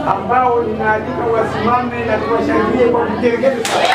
ambao ninaalika wasimame na tuwashangilie kwa vigelegele sana.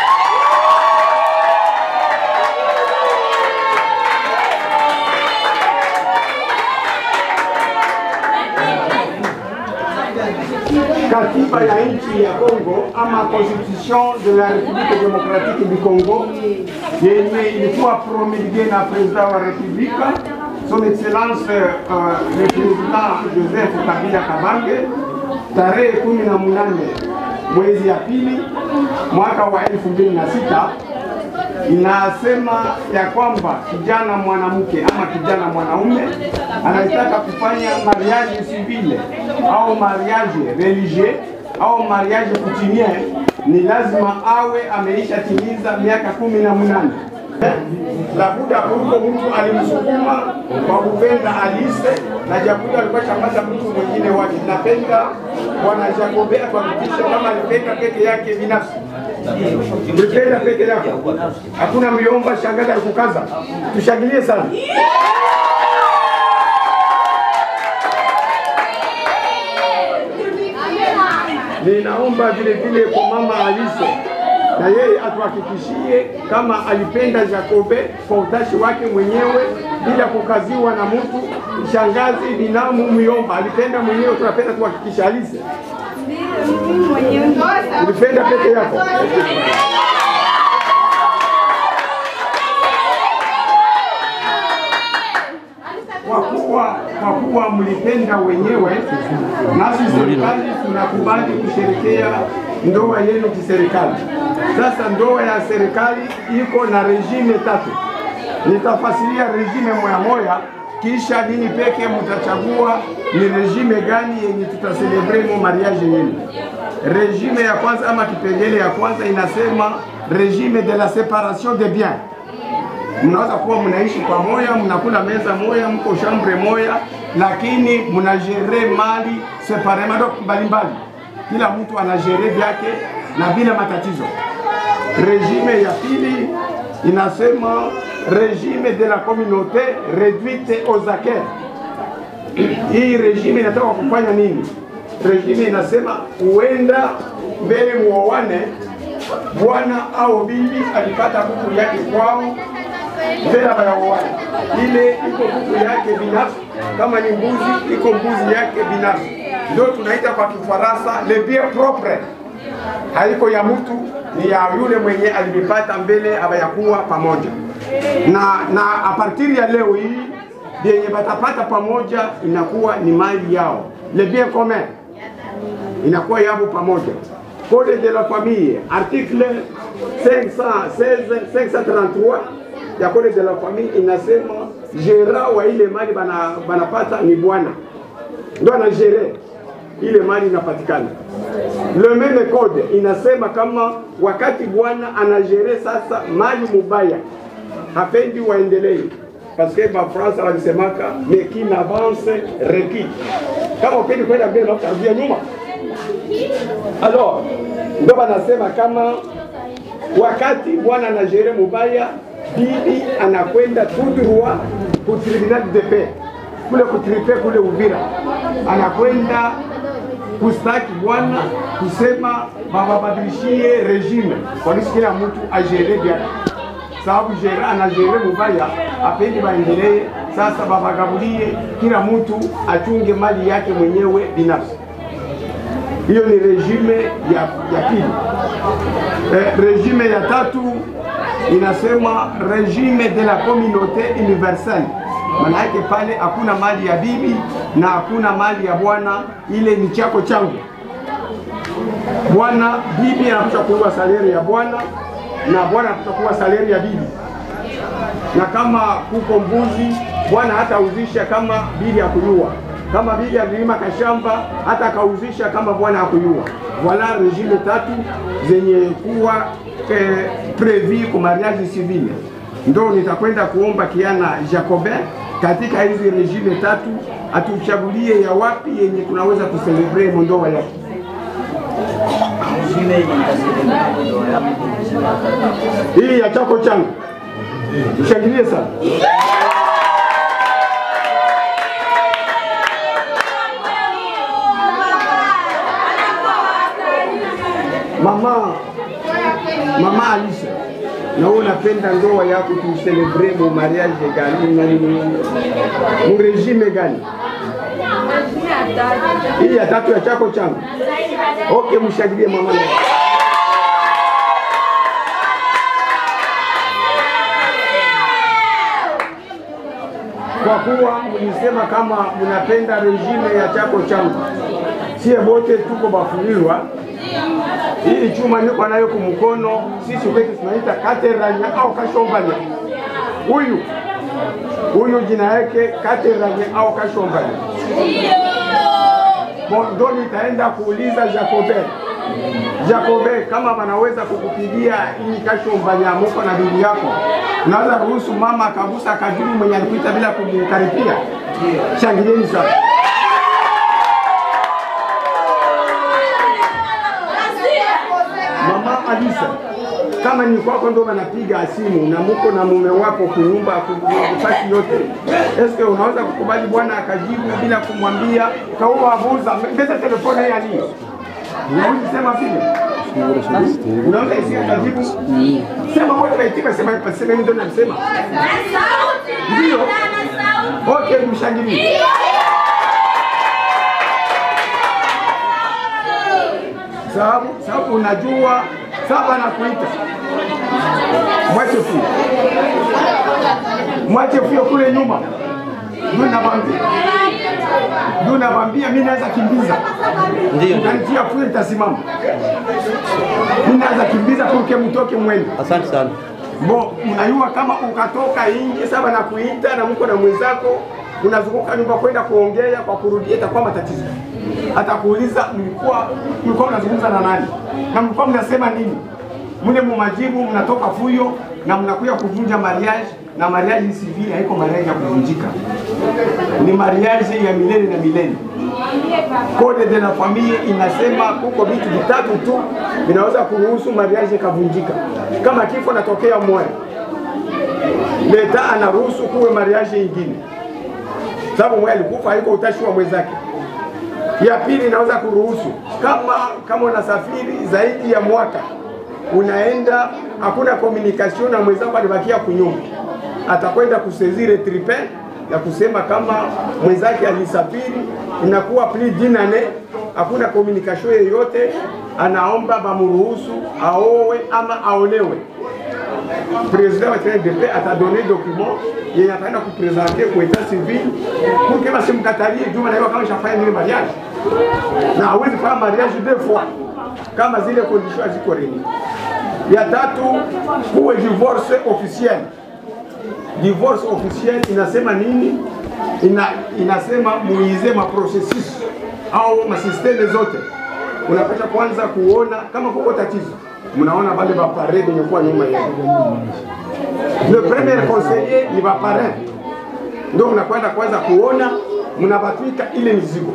Katiba ya nchi ya Kongo ama Constitution de la République démocratique du Congo yenye ilikuwa promulguée na president wa republika son excellence uh, le président Joseph Kabila Kabange tarehe kumi na munane mwezi ya pili mwaka wa elfu mbili na sita inasema ya kwamba kijana mwanamke ama kijana mwanaume anataka kufanya mariage civile au mariage religieux au mariage coutumier, ni lazima awe ameisha timiza miaka kumi na munane. Labuda huko mtu alimsukuma kwa kupenda Alise na Jakuda alikuwa chambata mtu mwingine wake. Napenda bwana Jakobe atuhakikishe kama alipenda peke yake binafsi ulipenda peke yako, hakuna myomba shangaza alikukaza. Tushangilie sana. Ninaomba vile vile kwa mama Alise na yeye atuhakikishie kama alipenda Jakobe kwa utashi wake mwenyewe bila kukaziwa na mtu. Shangazi binamu myomba alipenda mwenyewe, tunapenda tuhakikisha. Alise, ulipenda peke yako? Kwa kuwa kwa kuwa mlipenda wenyewe, nasi serikali tunakubali kusherekea ndoa yenu kiserikali. Sasa ndoa ya serikali iko na regime tatu, nitafasiria regime moya moya, kisha nini peke mtachagua ni regime gani yenye tutaselebre mo mariage yenu. Regime ya kwanza ama kipengele ya kwanza inasema regime de la separation des biens mnaweza kuwa mnaishi pamoja, mnakula meza moja, mko shambre moja, lakini mnajere mali separement mbalimbali, kila mtu anajere vyake na bila matatizo. Regime ya pili inasema regime de la communauté réduite aux acquis. Hii regime inataka kufanya nini? Regime inasema huenda mbele muoane, bwana au bibi alipata kuku yake kwao mbele bayaoane, ile iko kuku yake binafsi. Kama ni mbuzi, iko mbuzi yake binafsi, ndio tunaita kwa Kifaransa le bien propre. Haiko ya mtu, ni ya yule mwenye alivipata mbele abayakuwa pamoja na na a partir ya leo hii vyenye batapata pamoja inakuwa ni mali yao, le bien commun inakuwa yao pamoja. Code de la famille article 516 533 ya code de la famille inasema gera wa ile mali bana banapata ni bwana, ndo anagere ile mali inapatikana. Le meme code inasema kama wakati bwana anagere sasa mali mubaya, hapendi waendelee paske bafransa walisemaka mais qui n'avance requis, kama upendi kwenda mbele na utarudia nyuma. Alors ndo banasema kama wakati bwana anagere mubaya bibi anakwenda tout droit ku tribunal de paix kule kutripe kule Uvira, anakwenda kustaki bwana kusema bababadilishie regime kwalisi kila mtu ajere vyake, sababu jere anajere mubaya, apendi baendelee. Sasa babagabulie, kila mtu achunge mali yake mwenyewe binafsi. Hiyo ni regime ya, ya pili. Eh, regime ya tatu inasema regime de la communauté universelle. Maana yake pale hakuna mali ya bibi na hakuna mali ya bwana, ile ni chako changu. Bwana bibi anapaswa kuwa saleri ya bwana na bwana anapaswa kuwa saleri ya bibi, na kama kuko mbuzi bwana hatauzisha kama bibi hakuyua, kama bibi alilima kashamba hata akauzisha kama bwana hakuyua. Voilà regime tatu zenye kuwa eh, prevu kwa mariage civile. Ndo nitakwenda kuomba kiana Jacobin katika hizi regime tatu atuchagulie ya wapi yenye tunaweza kuselebre mondoa yake. Hii ya chako changu, mshangilie sana. Mama, mama Alisha, na wewe unapenda ndoa yako tuicelebre mu mariage gani na nini? Mu regime gani? Hii ya tatu ya chako changu. Okay, mshangilie mama. na- Kwa kuwa mlisema kama mnapenda regime ya chako changu, sie bote tuko bafuliwa hii chuma niko nayo kumkono, sisi kwetu tunaita kateranya au kashombanya. Huyu huyu jina yake kateranya au kashombanya. Bon, ndo nitaenda kuuliza Jacobe. Jacobe, kama wanaweza kukupigia hii kashombanya muko na bibi yako, unaweza ruhusu mama akagusa kajibu mwenye alikuita bila kumkaripia? Shangilieni sana. Mama Alisa, kama ni kwako ndo wanapiga simu na muko na mume wako kunyumba kufasi yote, eske unaweza kukubali bwana akajibu bila kumwambia kaua abuza mbeza telefone ya nini? Unaweza sema vile? Unaweza isikia kajibu? Sema wote waitika sema sema mimi ndo nasema. Ndio. Okay, mshangilie. sababu sababu unajua saba na kuita mwache fio mwache fio kule nyuma ndio nabambia ndio nabambia mimi naweza kimbiza Ndio. ukanitia fio itasimama mimi naweza kimbiza kuke mtoke mwende Asante sana. Bo, mnajua kama ukatoka nje saba na kuita na mko na mwenzako unazunguka nyumba kwenda kuongea kwa kurudia, itakuwa matatizo. Atakuuliza mlikuwa mlikuwa mnazungumza na nani na mlikuwa mnasema nini, mle mumajibu mnatoka fuyo na mnakuja kuvunja mariage, na mariage civile haiko mariage ya kuvunjika, ni mariage ya milele na milele. Code de la famille inasema kuko vitu vitatu tu vinaweza kuruhusu mariage kavunjika. Kama kifo natokea moya, leta anaruhusu kuwe mariage ingine, sababu moya alikufa, haiko utashi wa mwenzake. Ya pili inaweza kuruhusu kama kama unasafiri zaidi ya mwaka unaenda, hakuna communication na mwenzako, alibakia kunyumba, atakwenda kusezire tripe ya kusema kama mwenzake alisafiri, inakuwa plus d'une année, hakuna communication yoyote, anaomba bamruhusu aowe ama aolewe. President wa TNDP atadone document yenye ataenda kupresente ku etat civil pour que basimkatalie juma naiwa kama shafanya nini mariage na hawezi fanya mariage deux fois kama zile conditions haziko reni. Ya tatu kuwe divorce officiel. Divorce officiel inasema nini? Ina, inasema muize ma processus au masisteme zote, unapasha kwanza kuona kama kuko tatizo, mnaona wale bapare benye kuwa nyuma yenu. Le premier conseiller ni bapare, ndio mnakwenda kwanza kuona, mnabatwika ile mizigo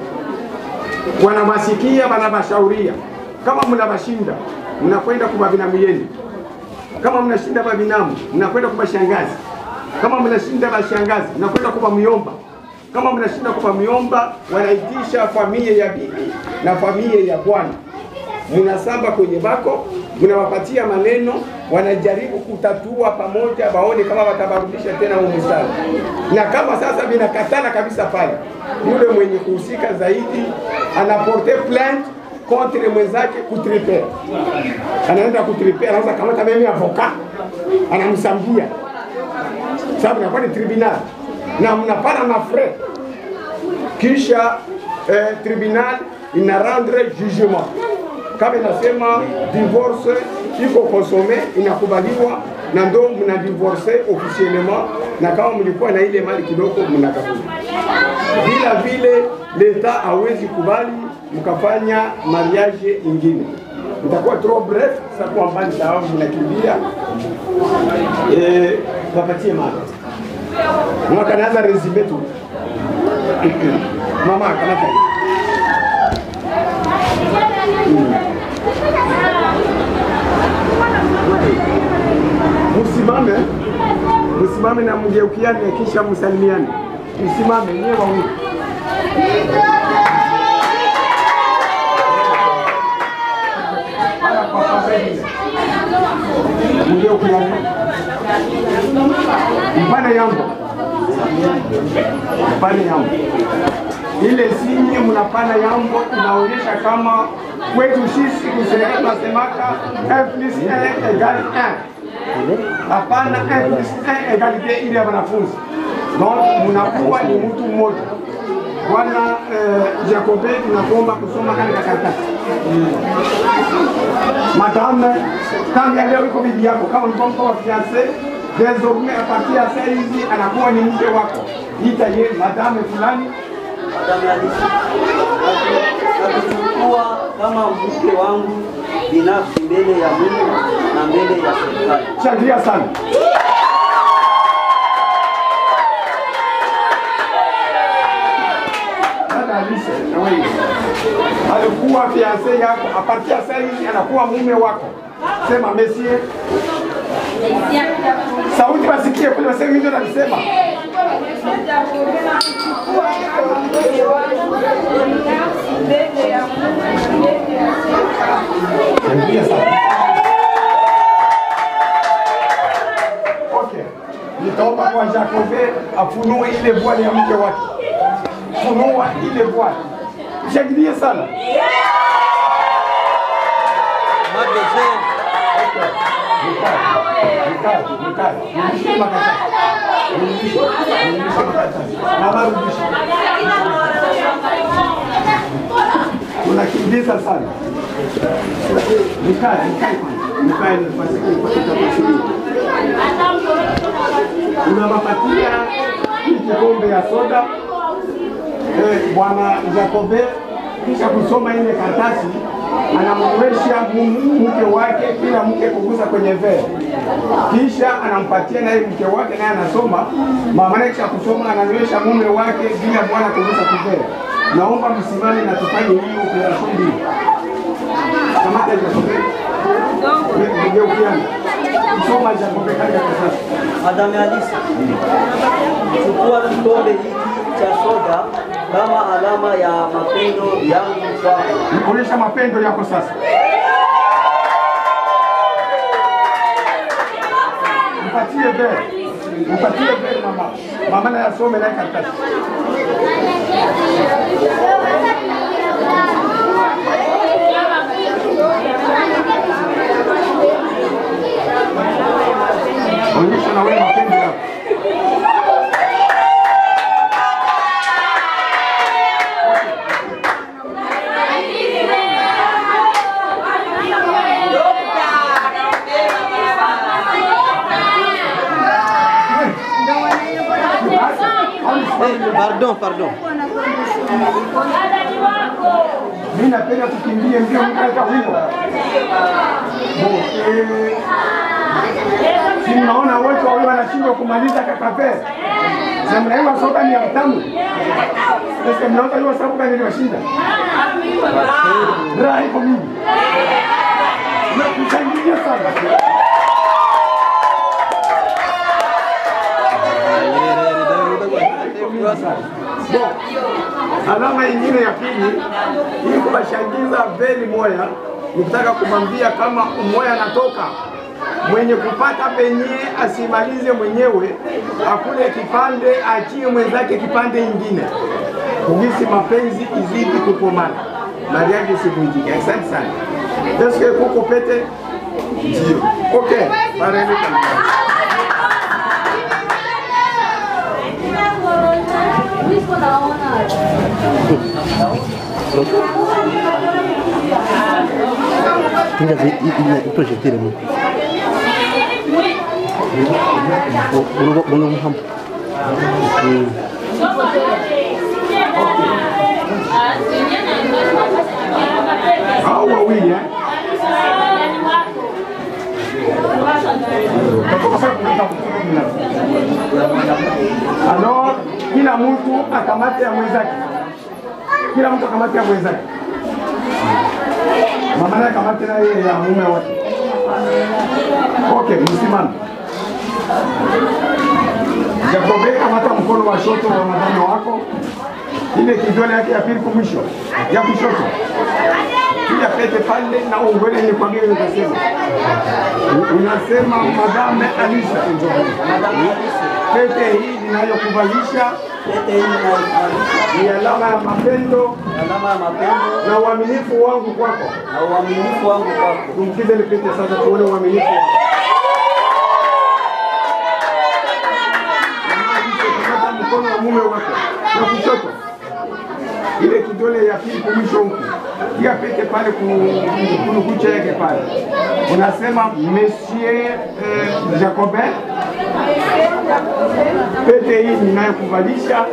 wanawasikia wanawashauria. Kama mnawashinda mnakwenda kwa binamu yenu, kama mnashinda babinamu mnakwenda kwa shangazi, kama mnashinda bashangazi mnakwenda kwa myomba, kama mnashinda kwa myomba wanaitisha familia ya bibi na familia ya bwana, mnasamba kwenye bako, mnawapatia maneno, wanajaribu kutatua pamoja, waone kama watabarudisha tena umustari. Na kama sasa vinakatana kabisa pale, yule mwenye kuhusika zaidi anaporte plainte contre mwenzake kutripe, anaenda kutripe, anaweza kamata meme avocat, anamsambia sababu inakuwa ni tribunal na mnapana mafrais, kisha eh, tribunal ina rendre jugement kama inasema divorce iko konsome inakubaliwa na ndo mna divorce officiellement, na kama mlikuwa na ile mali kidogo mnakabuli. Bila vile leta hawezi kubali mkafanya mariage ingine, itakuwa trop bref. Sasa kwa mbali sababu mnakimbia eh, wapatie mali mwaka naanza resume tu mama kamata hii. Msimame, msimame na mgeukiane, kisha msalimiane. Msimame nyewe wawili. Haya, kwa pengine. Ndio kuyaona. Mpane yambo. Mpane yambo. Ile sinye mnapana yambo inaonyesha kama kwetu sisi kuserikali tunasemaka 1 plus 1 égale 1. Hapana 1 plus 1 égalité ile ya wanafunzi. Donc mnakuwa ni mtu mmoja. Bwana eh, Jacobe tunakuomba kusoma katika karatasi. Madame, tangu ya leo iko bibi yako, kama ulikuwa mko wa fiance, désormais à partir ya saa hizi anakuwa ni mke wako. Ita ye madame fulani Madame Alice, nakuchukua kama mke wangu binafsi mbele ya Mungu na mbele ya serikali. Shangilia sana. Dada Alice, na wewe alikuwa fiance yako, a partir ya saa hizi anakuwa mume wako. Sema monsieur. Sauti wasikie kule, waseme mimi ndio nalisema. Shangilia sana. Okay. Nitaomba kwa Jacobe afunue ile voile ya mke wake. Funua ile voile. Shangilie sana. Okay. Nikae, nikae, nikae. Nirudishe makaratasi. Nirudishe, nirudishe makaratasi. Mama rudisha. Unakimbiza sana. Nikae, nikae kwanza. Nikae nipase nipase unawapatia hii kikombe ya soda eh, bwana Jacobe, kisha kusoma ile karatasi anamnywesha mu- mke wake, kila mke kugusa kwenye vee, kisha anampatia naye mke wake, naye anasoma. Mama naye kisha kusoma ananywesha mume wake bila bwana kugusa kuvee. Naomba msimame na tufanye hiyo operesheni mbili. Kamata Jacobe, geukiana, soma Jacobe katika karatasi. Madame Alice, chukua kikombe hiki cha soda kama alama ya mapendo yangu kwako. Onyesha mapendo yako sasa. Mpatie vere, mpatie vere mama. Mama na yasome naye karatasi. Onyesha na wewe mapendo yako. Pardon, pardon. Mimi napenda tukimbie mbio mkaeka wino. Eh, Si mnaona wote wawili wanashindwa kumaliza kakafe. Na mnaiwa soka ni ya mtamu. Sasa mnaona hiyo sababu gani iliwashinda? Raha iko mingi. Nakushangilia sana. Bon, alama ingine ya pili ili kuwashangiza veli moya ni kutaka kumwambia kama umoya anatoka mwenye kupata penye asimalize mwenyewe, akule kipande, achie mwenzake kipande ingine, kugisi mapenzi izidi kukomana, mariage isivunjike. Asante sana. Eske kuko pete? Ndio. Okay, pareni kabisa. Tinga ina projectile mo. Urugo uno mham. Hao wawili eh? Alors, kila mtu akamate ya mwenzake, kila mtu akamate ya mwenzake. Mama naye akamate naye ya mume wake. Okay, msimame. Jacobe, kamata mkono wa shoto wa madame wako, ile kidole yake ya pili kumwisho ya kushoto pia pete pale na ungwele ni kwa gani utasema unasema madame Alisa Madame Alice, pete hii ninayokuvalisha pete hii inavalisha ni alama ya mapendo alama ya mapendo na uaminifu wangu kwako na uaminifu wangu kwako. tumkize ile pete sasa tuone uaminifu wako kamata mkono wa mume wako na kushoto ile kidole ya pili kumwisho huku pia pete pale ku- kunukucha yake pale unasema monsieur eh, Jacobin pete hii ninayokuvalisha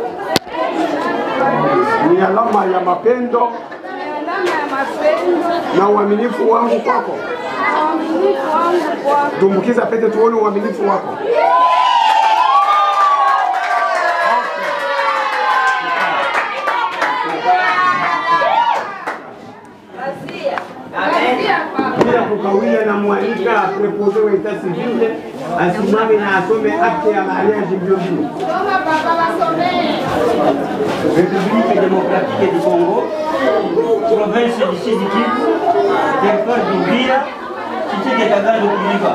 ni alama ya mapendo alama ya mapendo na uaminifu wangu kwako na uaminifu wangu kwako. tumbukiza pete tuone uaminifu wako bila kukawia na mwalika prepoze wa etat civil asimame na asome akte ya mariage mbio mbio. Soma baba wasomee. République démocratique du Congo, province du Sud Kivu, territoire d'Uvira, cité de Kagado Kiliba.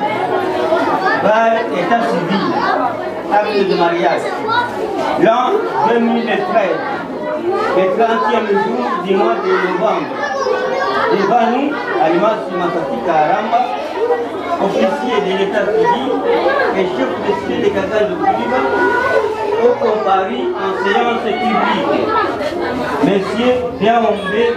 Par état civil, acte de mariage. L'an 2013, le 30e jour du mois de novembre. Devant nous, Alimasi Masaki Karamba, officier de l'état civil et chef de cité de Kagado Kiliba, au comparu en séance publique. Monsieur Biaombe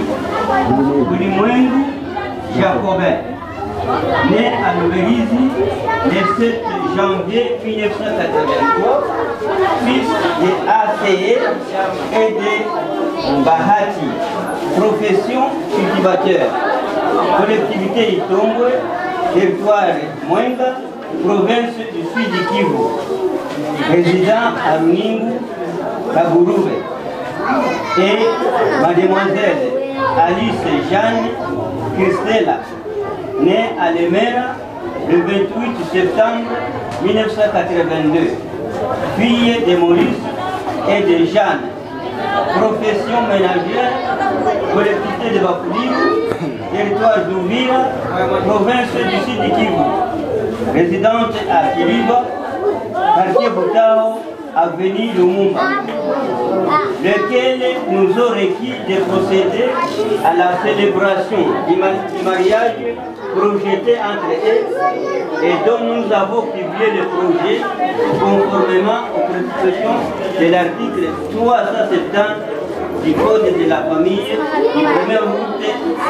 Ulimwengu Jacobin, né à Luberizi le 7 janvier 1983, fils de ACE et de Bahati, profession cultivateur, collectivité Itombwe, territoire Mwenga, province du Sud Kivu président à Runingu, Kagurube, et mademoiselle Alice Jeanne Christella, née à Lemera le 28 septembre 1982, fille de Maurice et de Jeanne, profession ménagère, collectivité de Bakouli, territoire d'Ouvira, province du Sud Kivu, résidente à Kiliba, quartier Botao, avenue Lumumba, lequel nous ont requis de procéder à la célébration du ma- du mariage projeté entre eux et dont nous avons publié le projet conformément aux prescriptions de l'article 370 du Code de la famille du 1er août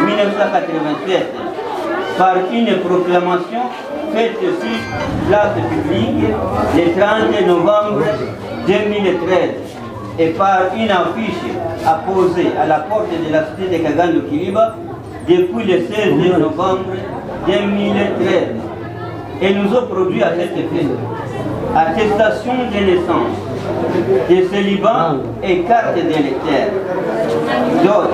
1987 par une proclamation faite sur place publique le 30 novembre 2013 et par une affiche apposée à la porte de la cité de Kagando Kiliba depuis le 16 novembre 2013 et nous ont produit à cet effet attestation de naissance, de célibat et carte d'électeur. Dot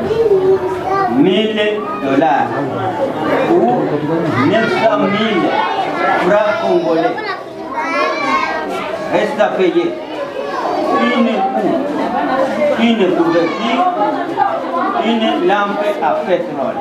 1000 dollars ou 900 000 francs congolais. Reste à payer une coupe, une couverture, une lampe à pétrole.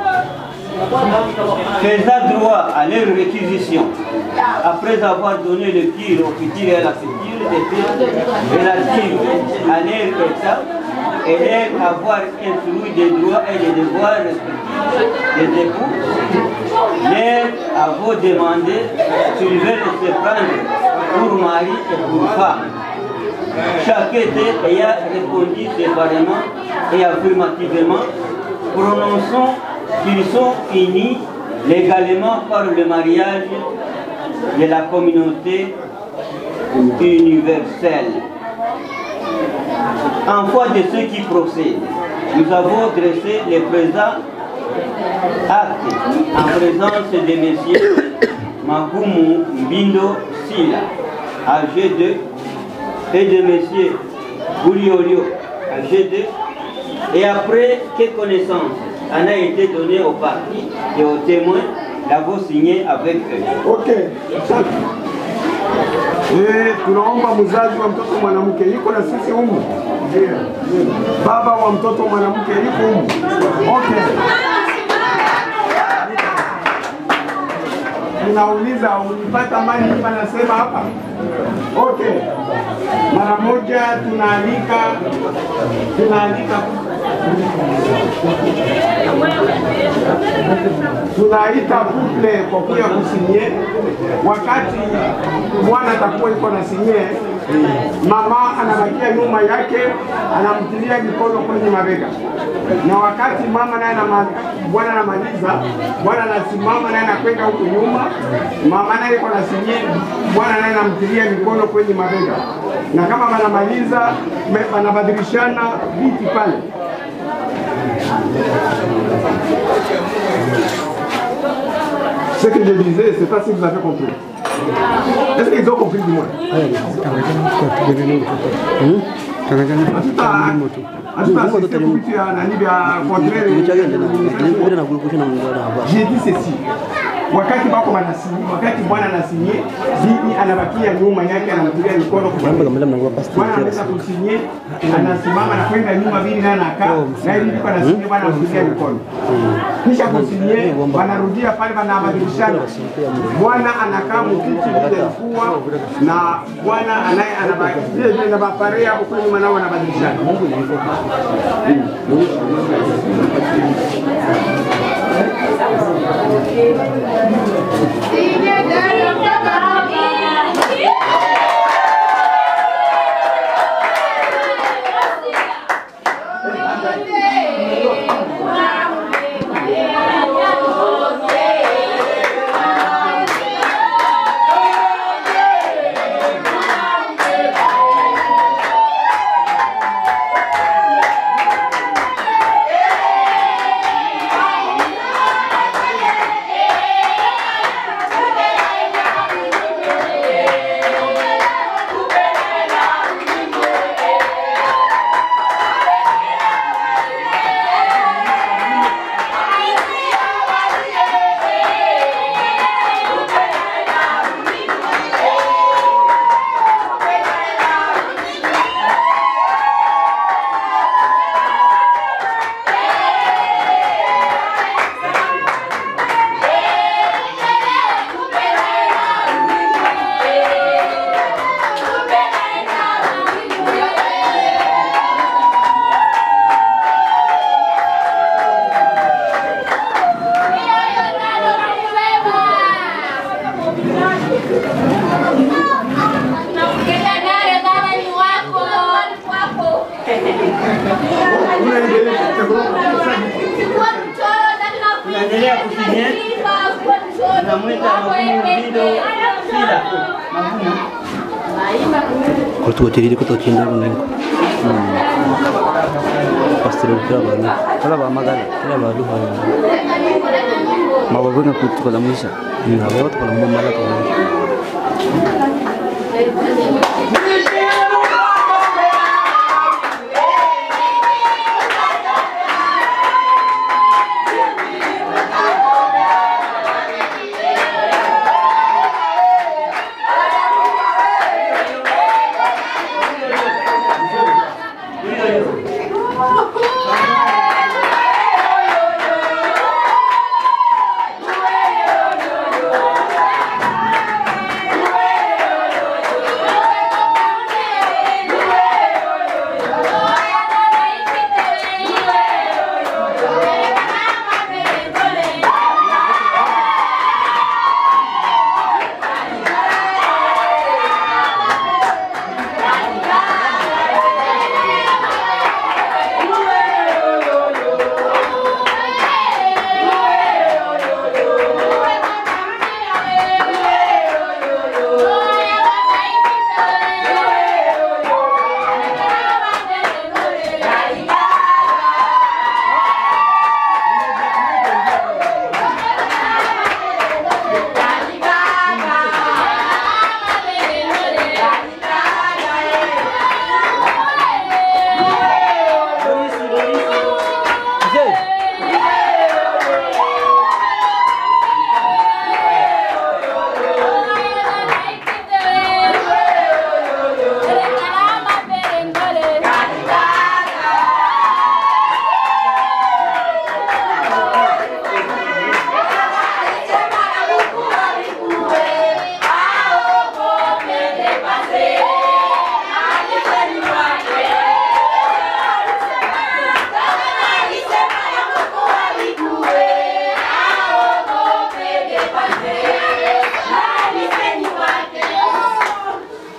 Faisant droit à leur réquisition, après avoir donné le tir au futur et à la future des faits relatifs à leur état et leur avoir instruit des droits et des devoirs respectifs des époux, leur avoir demandé s'ils veulent se prendre pour mari et pour femme. Chacun d'eux ayant répondu séparément et affirmativement, prononçant qu'ils sont unis légalement par le mariage de la communauté universelle. En foi de ceux qui procèdent, nous avons dressé les présents actes en présence de messieurs Magumu Mbindo Sila, âgé de, et de messieurs Gouliolio, âgé de, et après que connaissance en a été donnée aux partis et aux témoins, l'avons signé avec eux. Ok, asante. Eh, tunaomba mzazi wa mtoto mwanamke yuko na sisi humu, baba wa mtoto mwanamke yuko humu. Okay. Tunauliza, ulipata mali hii anasema hapa? Okay. Mara moja tunaalika tunaalika tunaita couple kwa kuya kusinye. Wakati bwana atakuwa iko na sinye, mama anabakia nyuma yake, anamtilia mikono kwenye mabega, na wakati mama naye anama- bwana anamaliza, bwana anasimama naye anakwenda huku nyuma, mama naye iko na sinye, bwana naye anamtilia mikono kwenye mabega, na kama wanamaliza me- wanabadilishana viti pale. Ce que je disais, c'est pas si vous avez compris. Est-ce qu'ils ont compris du moins Hatuta vitu ya nani vya contraire. Vile na gulukusha na mwingine hapa. J'ai dit ceci. Wakati bako banasinye, wakati bwana anasinye, bibi anabakia nyuma yake anamtilia mikono kwa Mambo kama mlango pasta. Bwana anaweza kusinye, anasimama na kwenda nyuma vile naye anakaa, na hivi ndipo anasinye bwana anamtilia mikono. Kisha kusinye, wanarudia pale wanabadilishana. Bwana anakaa mkiti vile kuwa na bwana anaye anabaki vile vile na mapare hapo kwa nyuma nao wanabadilishana. Tunaendelea kusinye. Tunamwita Mavuno Vido Sila. Mavuno. Kwa tu watiriri kutokinda runengo. Pastor kira bantu. Kala ba magana. Kira ba duha. Mababu kutukola mwisha. Ni hapo tukola mumala kwa. Thank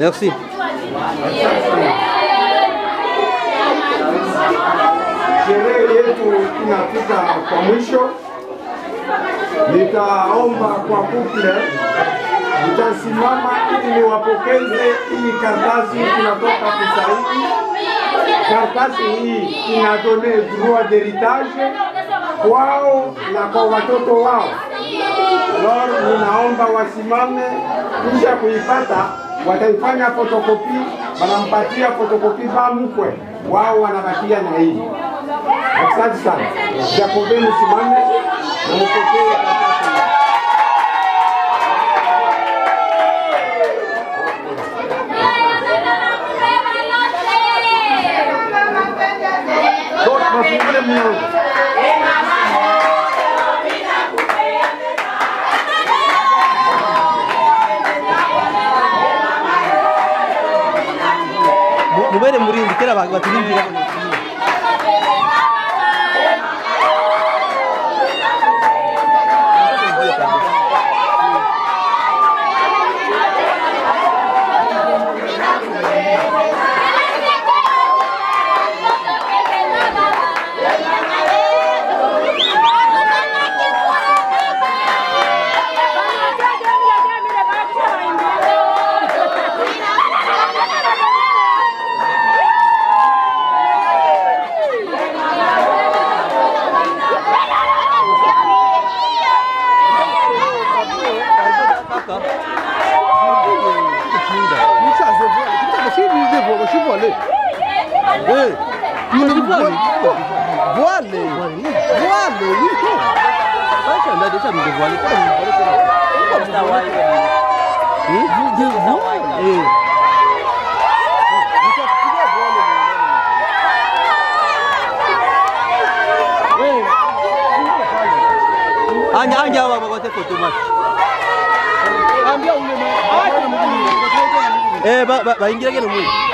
Merci. Sherehe yetu inafika kwa mwisho. Nitaomba kwa kuple, nitasimama ili niwapokeze hii karatasi tunatoka kusaini. Karatasi hii inadone droit d'heritage kwao na kwa watoto wao. Lord, ninaomba wasimame, kisha kuipata wataifanya fotokopi, wanampatia fotokopi ba mkwe wao, wanabakia na hii. Asante sana. Jakobe, msimame na mpokee karatasi hii. Lord, mafungule mlango. Mu- Mubere murindi kera abantu baturindira. Voile. Voile, oui. Acha ndio acha mdevoile. Eh, vous de voile. Eh. Nitafikiria voile mwenyewe. Eh. Anja anja hawa wakote foto mwa. Ambia ule mama. Acha mguu. Eh ba ba baingira kene mwe.